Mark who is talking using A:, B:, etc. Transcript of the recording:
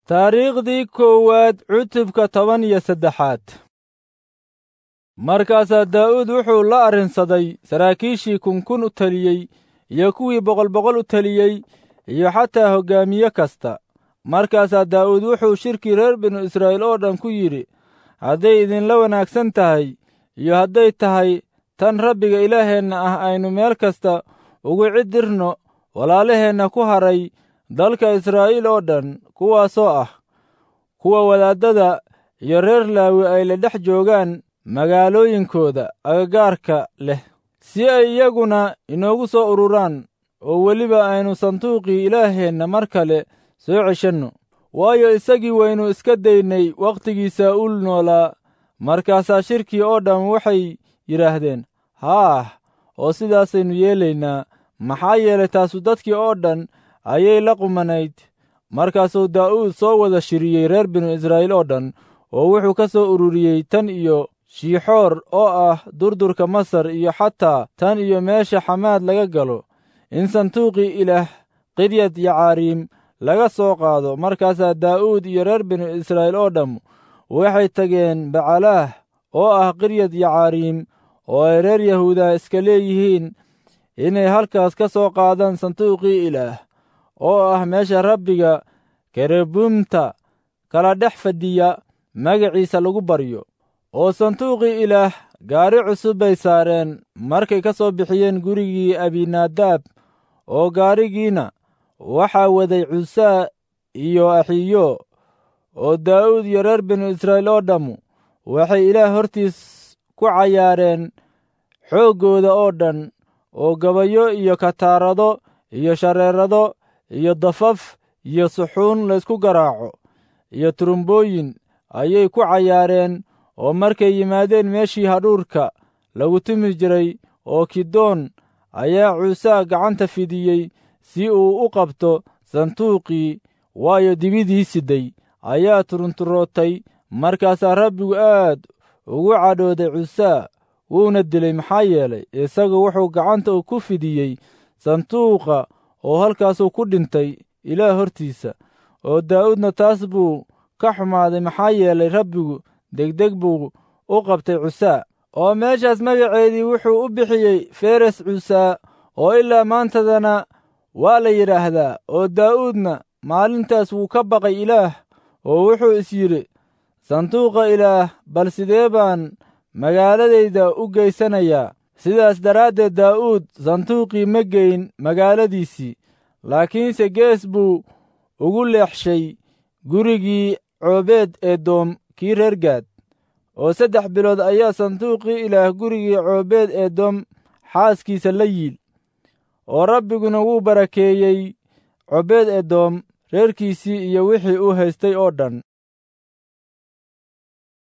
A: taariikhdii koowaad cutubka toban iyo saddexaad markaasaa daa'uud wuxuu la arrinsaday saraakiishii kunkun u teliyey iyo kuwii boqol boqol u teliyey iyo xataa hoggaamiye kasta markaasaa daa'uud wuxuu shirkii reer binu israa'iil oo dhan ku yidhi hadday idinla wanaagsan tahay iyo hadday tahay tan rabbiga ilaaheenna ah aynu meel kasta ugu ciddirno walaalaheenna ku haray dalka israa'iil oo dhan kuwaasoo ah kuwa wadaaddada iyo reer laawi ay la dhex joogaan magaalooyinkooda agagaarka leh si ay iyaguna inoogu soo ururaan oo weliba aynu sanduuqii ilaaheenna mar kale soo ceshanno waayo isagii waynu iska daynay wakhtigii saa'uul noolaa markaasaa shirkii oo dhan waxay yidhaahdeen haah oo sidaasaynu yeelaynaa maxaa yeelay taasu dadkii oo dhan ayay la qumanayd markaasuu daa'uud soo wada shiriyey reer binu israa'iil oo dhan oo wuxuu ka soo ururiyey tan iyo shiixoor oo ah durdurka masar iyo xataa tan iyo meesha xamaad laga galo in sanduuqii ilaah qiryad yacaariim laga soo qaado markaasaa daa'uud iyo reer binu israa'iil oo dhamm waxay tageen bacalaah oo ah qiryad yacaariim oo ay reer yahuuda iska leeyihiin inay halkaas ka soo qaadaan sanduuqii ilaah oo ah meesha rabbiga kerebuumta kala dhex fadhiya magaciisa lagu baryo oo sanduuqii ilaah gaari cusub bay saareen markay ka soo bixiyeen gurigii abinaadaab oo gaarigiina waxaa waday cusaa iyo axiyo oo daa'uud iyo reer binu israa'iil oo dhammu waxay ilaah hortiis ku cayaareen xooggooda oo dhan oo gabayo iyo kataarado iyo shareerado iyo dafaf iyo suxuun laysku garaaco iyo turumbooyin ayay ku cayaareen oo markay yimaadeen meeshii hadhuurka lagu tumi jiray oo kidoon ayaa cuusaa gacanta fidiyey si uu u qabto sanduuqii waayo dibidii siday ayaa turunturootay markaasaa rabbigu aad ugu cadhooday cusaa wuuna dilay maxaa yeelay isagu wuxuu gacanta ku fidiyey sanduuqa oo halkaasuu ku dhintay ilaah hortiisa oo daa'uudna taas buu ka xumaaday maxaa yeelay rabbigu degdeg buu u qabtay cusaa oo meeshaas magaceedii wuxuu u bixiyey feres cusaa oo ilaa maantadana waa la yidhaahdaa oo daa'uudna maalintaas wuu ka baqay ilaah oo wuxuu is yidhi sanduuqa ilaah bal sidee baan magaaladayda u geysanayaa sidaas daraaddeed daa'uud sanduuqii ma geyn magaaladiisii laakiinse gees buu ugu leexshay gurigii coobeed edoom kii reer gaad oo saddex bilood ayaa sanduuqii ilaah gurigii coobeed edoom xaaskiisa la yiil oo rabbiguna wuu barakeeyey coobeed edoom reerkiisii iyo wixii uu haystay oo dhan